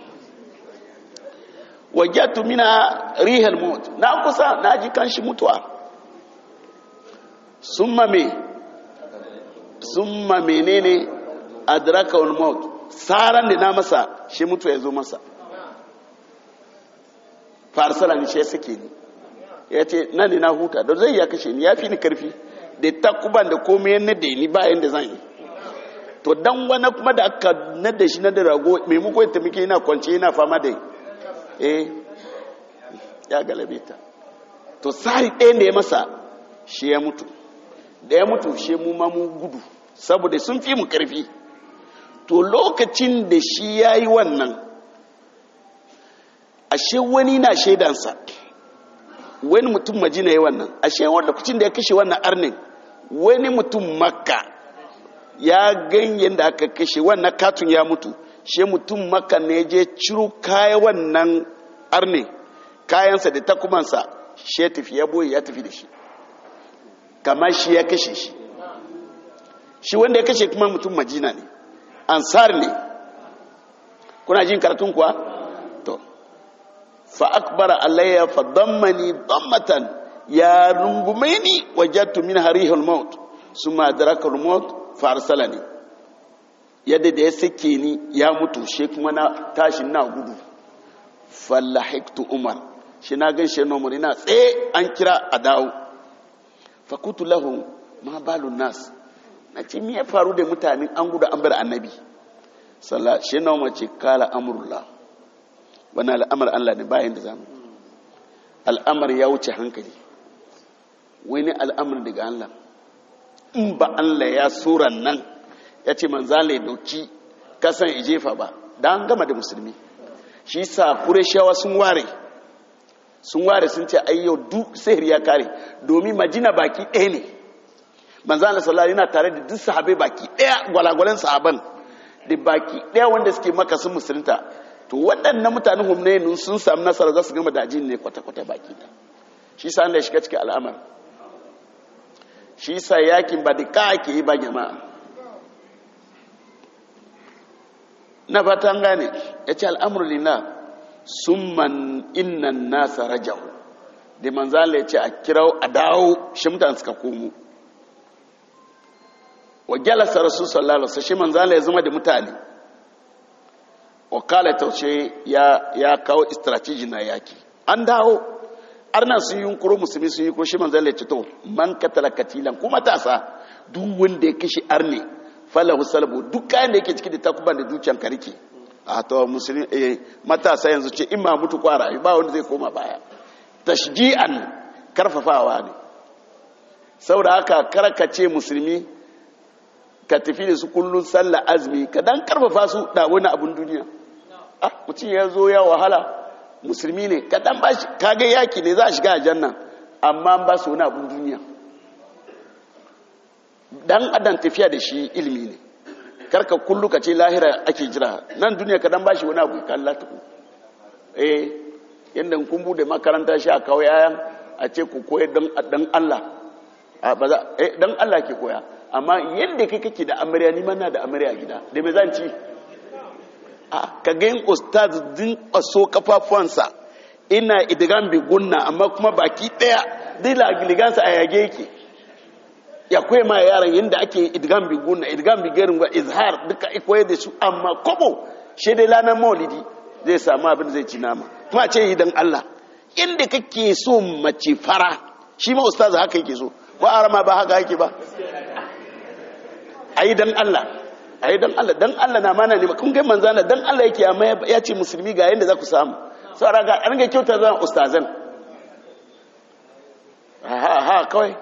wajatu mina rihal mut na kusa na ji kanshi mutuwa summa me summa menene adraka wal maut saran da na masa shi mutuwa ya zo masa farsala ni shi suke ni ya ce nan ne na huta da zai ya kashe ni ya fi ni karfi da takuban da komai na da ni bayan da zan yi to dan wani kuma da aka nada shi na da rago maimako ta muke yana kwance yana fama da eh ya galabe ta to sari ɗayan da ya masa shi ya mutu da ya mutu shi mu ma mu gudu saboda sun fi mu karfi to lokacin da shi ya yi wannan ashe wani na shaidansa wani mutum majina ya wannan ashe lokacin da ya kashe wannan arnin wani mutum makka ya ganyen da aka kashe wannan katun ya mutu shi mutum makka ne je ciro kaya wannan arnin kayansa da takumansa shi ya tafi ya boye ya tafi da shi kama shi ya kashe shi shi wanda ya kashe kuma mutum majina ne ansar ne kuna jin karatun kuwa to fa akbara alayya fa dammani dammatan ya rungume ni wajattu min harihul maut summa adraka al maut fa arsalani yadda da ya sake ni ya mutu shi kuma na tashi na gudu fallahiktu umar shi na gan shi nomar ina tsaye an kira a dawo fakutu lahu ma balun nas na ce me ya faru da mutane an gudu an bar annabi sallah shi nomar ce kala amurla wani al'amar allah ne bayan da zamu al'amar ya wuce hankali wani al'amar daga allah in ba allah ya suran nan ya ce manzala ya dauki kasan ijefa ba da an gama da musulmi shi sa kureshawa sun ware sun ware sun ce ayyau duk sihir ya kare domin majina baki ɗaya ne manzana sallallahu yana tare da duk sahabai baki ɗaya gwalagwalen sahaban da baki ɗaya wanda suke maka sun musulunta to waɗannan mutanen humnayin sun samu nasara za su gama da ne kwata-kwata baki ɗaya shi sa Allah ya shiga cikin al'amar shi sa yakin ba da ka ake yi ba jama'a na fatan gane ya ce al'amur lina sun man innan nasa rajau da manzala ya ce a kirau a dawo shi mutane suka komo wa jalasa rasul sallallahu alaihi wasallam shi manzala ya zama da mutane wa kala taushe ya ya kawo strategy na yaki an dawo arna sun yi yunkuro musulmi sun yi ko shi manzala ya ce to man katala katilan kuma tasa duk wanda ya kishi arne falahu salbu duk kayan da yake ciki da takuban da dukiyan ka rike a to musulmi eh matasa yanzu ce in ma mutu kwara ba wanda zai koma baya tashji'an karfafawa ne saboda haka karkace musulmi ka tafi da su kullun sallah azumi ka dan karfafa su da wani abun duniya ah mutum ya zo ya wahala musulmi ne ka dan bashi kage yaki ne za a shiga aljanna amma ba su wani abun duniya dan adam tafiya da shi ilimi ne karka kullu ka ce lahira ake jira nan duniya ka dan bashi wani abu ka Allah tuku eh yanda kun bude makaranta shi a kawai yayan a ce ku koyar dan Allah ba za eh dan Allah ke koya amma yanda kai kake da amarya ni ma na da amarya gida da me zan ci a ka ga yin ustaz din kwaso kafafuwansa ina idgan bi gunna amma kuma baki daya dai ligansa a yage yake ya koya ma yaran yanda ake idgan bi gunna idgan bi garin ba izhar duka koyar da su amma kobo shi dai lanar maulidi zai samu abin zai ci nama kuma ce yi dan Allah inda kake so mace fara shi ma ustaz haka yake so ko arama ba haka yake ba ayi dan Allah ayi dan Allah dan Allah na mana ne kun ga manzana dan Allah yake amma ya ce musulmi ga yanda za ku samu saboda ga an ga kyauta zan ustazan ha ha kawai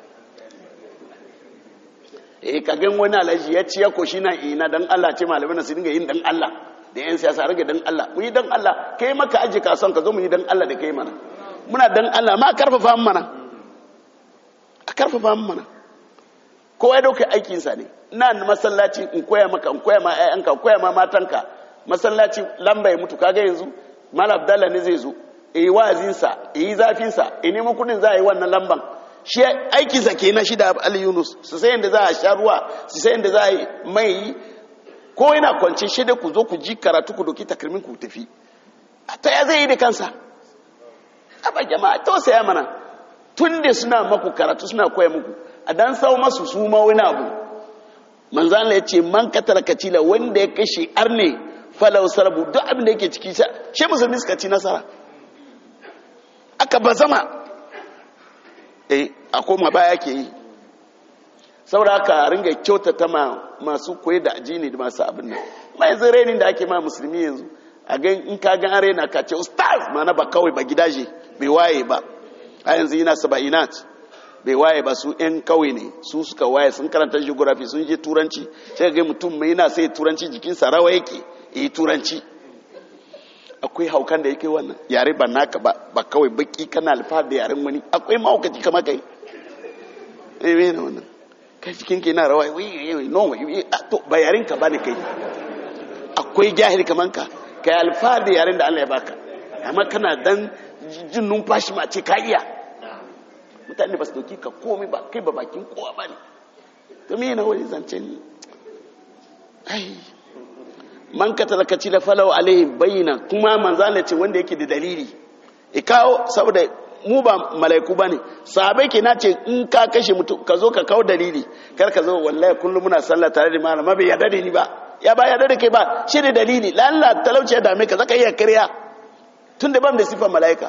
eh ka gan wani alaji ya ci ya koshi na ina dan Allah ce malamai na su dinga yin dan Allah da yan siyasa rage dan Allah mu yi dan Allah kai maka aji ka son ka zo mu yi dan Allah da kai mana muna dan Allah ma karfafa mana a karfafa mana kowa ya dauka aikin sa ne ina masallaci in koya maka in koya ma ƴaƴanka in koya ma matanka masallaci lamba ya mutu kaga yanzu malam Abdallah ne zai zo yi wa'azin sa yi zafin sa yi neman kudin za a yi wannan lamban shi aiki sa kenan shi da Ali Yunus su sai yanda za a sha ruwa su sai yanda za a yi mai ko yana kwance shi da ku zo ku ji karatu ku doki takalmin ku tafi ta ya zai yi da kansa a ba jama'a tausaya mana tun da suna maku karatu suna koya muku a dan sau masu su ma wani abu manzan ya ce man katar kacila wanda ya kashe arne falau sarbu duk abin da yake ciki shi musulmi suka ci nasara aka ba zama eh a koma baya ke yi saboda haka ringa kyautata ma masu koyi da ajini da masu abin nan mai zirenin da ake ma musulmi yanzu a gan in ka gan arena ka ce ustaz ma na ba kawai ba gidaje bai waye ba a yanzu yana saba'inat bai waye ba su yan kawai ne su suka waye sun karanta geography sun je turanci sai ga mutum mai yana sai turanci jikinsa rawa yake yi turanci akwai haukan da yake wannan yare ba naka ba ba kawai baki kana alfahar da yaren wani akwai mahaukaci kama kai eh me ne wannan kai cikin ke na rawa wai no to ba yaren ka bane kai akwai jahil kaman ka kai alfahar da yaren da Allah ya baka amma kana dan jin numfashi ma ce ka iya mutane ba su doki ka komai ba kai ba bakin kowa ba ne to me na wani zance ne ai man ka talakaci la falau alaihi bayyana kuma manzala ce wanda yake da dalili e kawo saboda mu ba malaiku bane sahabai ke nace in ka kashe mutum ka zo ka kawo dalili kar ka zo wallahi kullum muna sallah tare da malama bai yarda da ni ba ya ba yarda da kai ba shi da dalili lalla talauci ya dame ka zaka iya kariya tun da ban da sifar malaika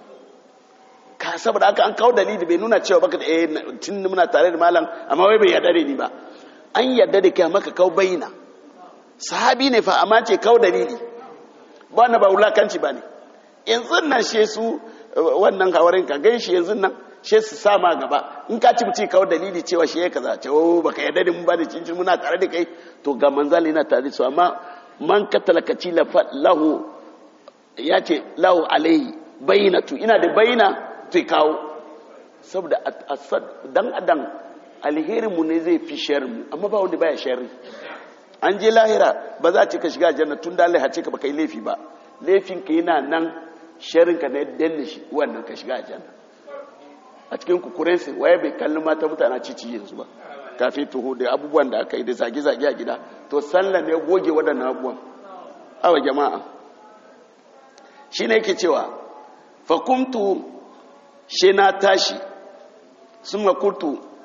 ka saboda aka an kawo dalili bai nuna cewa baka da eh tun muna tare da malam amma wai bai yarda da ni ba an yarda da kai amma ka kawo bayyana sahabi ne fa amma ce kawo dalili ba na ba wulakanci ba ne yanzu nan she su wannan hawarin ka gan shi yanzu nan she su sama gaba in ka ci mutu kawo dalili cewa shi ya kaza ce oh baka yarda da mu ba da cincin muna tare da kai to ga manzali yana tare da su amma man katalakaci lahu ya ce lahu alaihi bayyinatu ina da bayyina to kawo saboda dan adam alherin mu ne zai fi sharri mu amma ba wanda baya sharri an je lahira ba za a ce ka shiga aljanna tun da Allah ya ce ka baka yi laifi ba laifin ka yana nan sharrin ka na danne shi wannan ka shiga aljanna a cikin kukurensu waye bai kalli mata mutane cici yanzu ba kafin tuho da abubuwan da aka yi da zage-zage a gida to sallah ne goge waɗannan abubuwan awa jama'a shi ne yake cewa fakumtu shi na tashi sun makurtu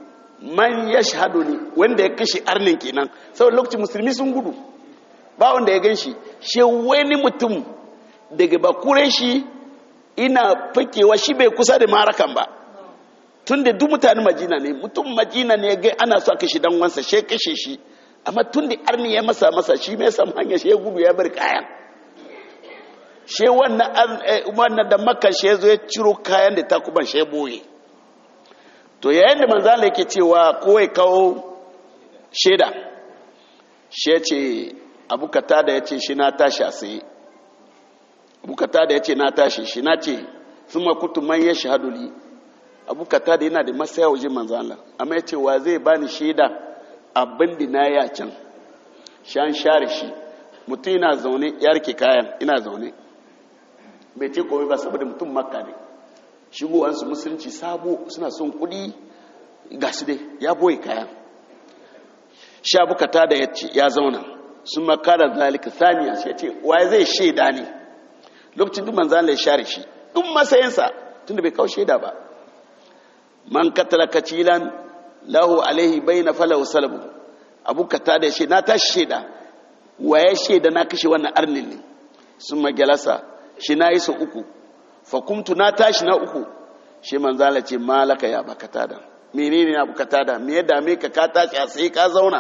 man ya shahadu ne wanda ya kashe arnin kenan saboda lokacin musulmi sun gudu ba wanda ya gan shi shi wani mutum daga bakuren shi ina fakewa shi bai kusa da marakan ba tun da duk mutane majina ne mutum majina ne ga ana so a kashe dan wansa shi kashe shi amma tun da arni ya masa masa shi mai samu hanya shi ya gudu ya bar kayan shi wannan da maka shi ya zo ya ciro kayan da takuban shi ya boye to yayin da manzala yake cewa kowai kawo shaida shi ya ce abukata da ya ce shi na tashi a tsaye abukata da ya ce na tashi shi na ce sun makutu man ya shahaduli abukata da yana da masaya waje manzala amma ya ce wa zai bani shaida abin da na ya can shan share shi mutum yana zaune ya rike kayan ina zaune bai ce komai ba saboda mutum makka ne shigowansu musulunci sabo suna son kudi ga su dai ya boye kayan sha bukata da ya ce ya zauna sun makara zalika saniya shi ya ce waye zai shaida ne lokacin duk manzan ya share shi duk matsayinsa tun da bai kawo shaida ba man katala kacilan lahu alaihi bai na falahu salabu abu kata da ya ce na tashi shaida waye shaida na kashe wannan arnin ne sun magalasa shi na yi su uku fakumtu na tashi na uku shi manzala ce malaka ya bakata da menene ya bukata da me ya dame ka ka tashi a sai ka zauna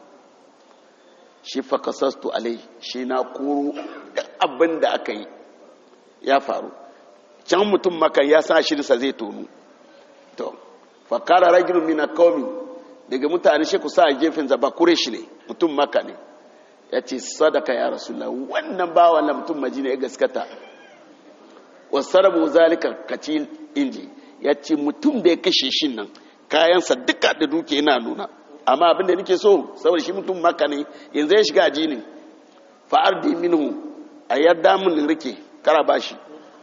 shi fakasastu alai shi na koro abin da aka yi ya faru can mutum makan ya sa shirinsa zai tonu to fakara ragilun mina qaumi daga mutane shi ku sa a gefen zaba kure shi ne mutum maka ne ya ce sadaka ya rasulullah wannan ba wannan mutum majina ya gaskata wasarabu zalika kacil inji ya ce mutum da ya kashe shi nan kayansa duka da duke yana nuna amma abin da nake so saboda shi mutum maka ne yanzu ya shiga ajinin fa'ar da minhu a yadda mun rike kara ba shi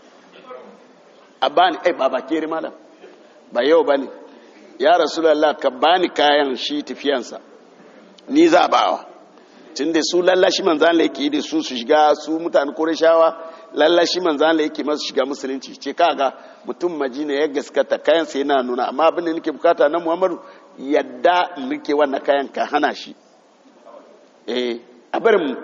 a bani ai ba ba kere malam ba yau ba ne ya rasulallah ka bani kayan shi tafiyansa ni za a bawa tun da su lallashi manzan yake da su su shiga su mutane koreshawa lallashi manzan yake masu shiga musulunci ce kaga mutum majina ya gaskata kayan sai yana nuna amma abin da nake bukata na muhammadu yadda rike wannan kayan ka hana shi eh a bari mu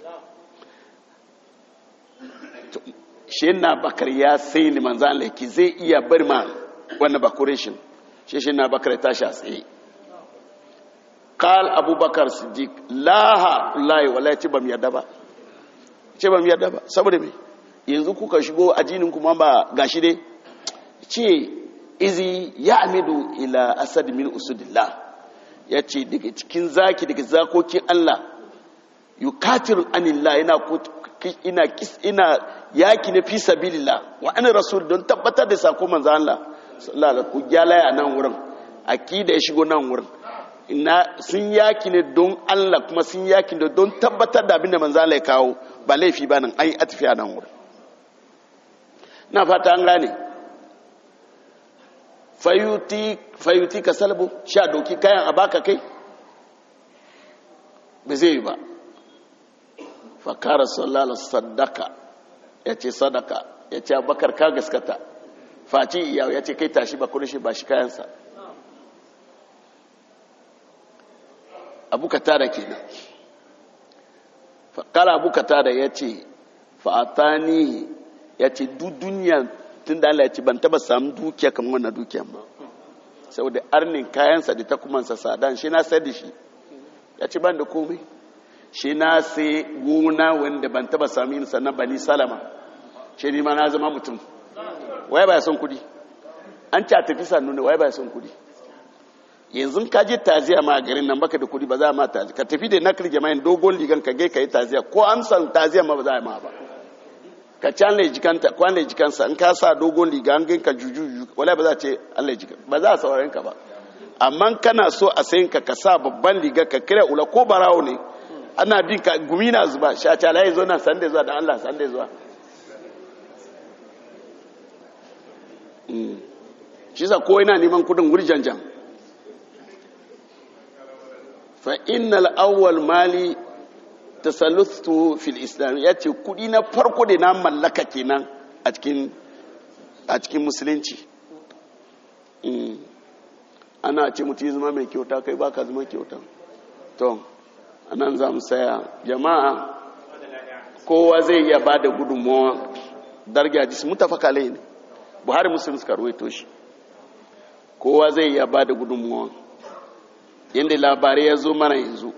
shi na bakar ya sai ni manzan yake zai iya bari ma wannan bakureshin shi shi na bakar ya tashi a tsaye kal abubakar siddiq laha layi wallahi ce bam yadda ba ce bam yadda ba saboda me yanzu kuka shigo ajinin kuma ba gashi dai ce izi ya amidu ila asad min usudillah ya ce daga cikin zaki daga zakokin Allah yukatir anillah ina ina ina yaki na fi sabilillah wa an rasul don tabbatar da sako manzo Allah sallallahu alaihi wasallam ku gyalaya nan wurin akida ya shigo nan wurin ina sun yaki ne don Allah kuma sun yaki ne don tabbatar da abinda manzo Allah ya kawo ba laifi ba nan an yi atifiya nan wurin na fata an gane fayuti fayuti ka salbu sha doki kayan a baka kai ba zai yi ba fakara sallallahu sadaka ya ce sadaka ya ce abakar ka gaskata faci iya ya ce kai tashi ba kudin shi ba shi kayansa abu ka tada kenan kala abu ka tada ya ce fa'atani ya ce duk duniya tun da Allah ya ce ban taba samu dukiya kamar wannan dukiyan ba saboda arnin kayansa da takumansa sadan shi na sai da shi ya ce ban da komai shi na sai gona wanda ban taba sami yin sannan bani salama shi ne ma na zama mutum waye ba ya son kudi an ci a tafi sannu ne waye ba ya son kudi yanzu ka je taziya ma a garin nan baka da kudi ba za a ma taziya ka tafi da nakar jama'in dogon ligan ka gai ka yi taziya ko an san taziya ma ba za a ma ba ka ci an jikanta ko an jikansa in ka sa dogon liga an gai ka juju wala ba za a ce an jikan ba za a sauraren ka ba amma kana so a sayin ka ka sa babban liga ka kira ula ko barawo ne ana bin ka gumi na zuba sha ta layi zo nan sande zuwa da Allah sande zuwa shi sa ko yana neman kudin wurjanjan fa innal awwal mali tasallutu fil islam yace kudi na farko da na mallaka kenan a cikin a cikin musulunci ana ce mutu zama mai kyauta kai baka zama kyauta to anan za mu saya jama'a kowa zai iya ba da gudunmawa dargi hadisi mutafaka lai ne buhari muslim suka ruwaito shi kowa zai iya ba da gudunmawa yadda labarai ya zo mana yanzu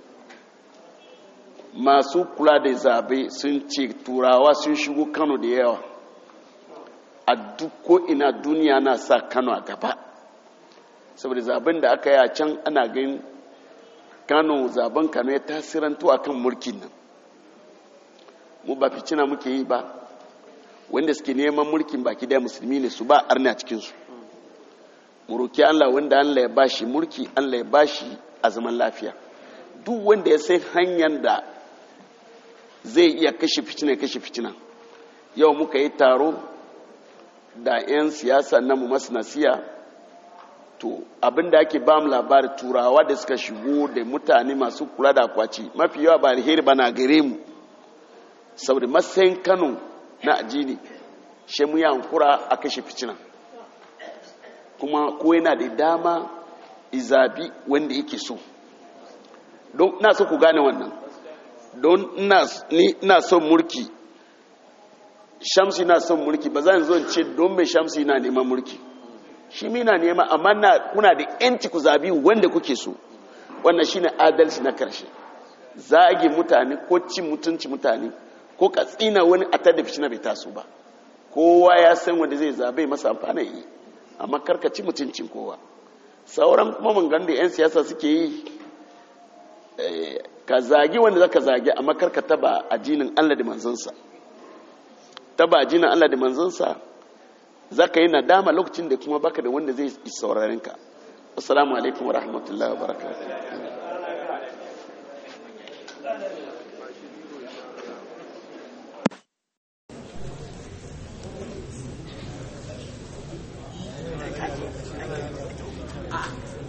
masu kula da zabe sun ce turawa sun shigo kano da yawa a duk ko'ina duniya na sa kano a gaba saboda zaben da aka yi a can ana ganin kano zaben kano ya tasirantu a kan mulkin nan mu ba ficina muke yi ba wanda suke neman mulkin baki daya musulmi ne su ba arni a cikinsu mu roki allah wanda allah ya bashi mulki allah ya bashi a zaman lafiya duk wanda ya sai hanyar da zai iya kashe fitina kashe fitina yau muka yi taro da 'yan siyasa na mu masu nasiya to abinda ake ba mu labari turawa da suka shigo da mutane masu kula da akwaci mafi yawa ba alheri ba na gare mu saboda matsayin kano na ajini shi mu yankura a kashe fitina kuma ko yana da dama izabi wanda yake so don na so ku gane wannan don ina son mulki shamsi na son mulki ba zan zo ce don mai shamsi na neman mulki shi mi na nema amma na kuna da yanci ku zabi wanda kuke so wannan shine adalci na karshe zagi mutane ko cin mutunci mutane ko ka tsina wani a tada fitina bai taso ba kowa ya san wanda zai zabe masa amfani yi amma karka ci mutuncin kowa sauran kuma mun da 'yan siyasa suke yi ka zagi wanda zaka zagi amma karka taba ajinin Allah da manzansa taba ajinin Allah da manzansa zaka yi nadama lokacin da kuma baka da wanda zai sauraren ka assalamu alaikum wa rahmatullahi wa barakatuh